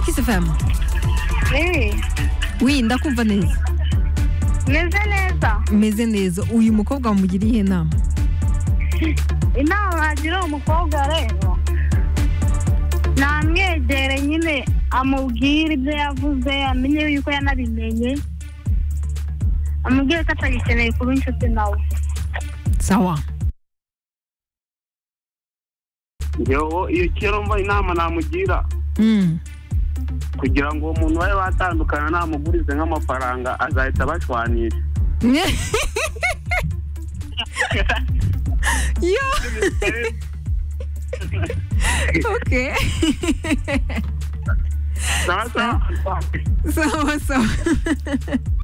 كيف فاهمة ايه وين داكم فانيز mezeneza meze neza uyu mukobwa wamugiriye inama inama bagira uwo mukobwa rero namwegere nyine amubwire ibyo yavuze amenye yuko yanabimenye amubwire ko atagikeneye kuba inshuti nawe sawa ngewe iyo kera mva inama namugira Mm. kugira ngo uwo muntu babe batandukana namugurize nk'amafaranga azahita abashwanisha yo okay sawa sawa sawa sawa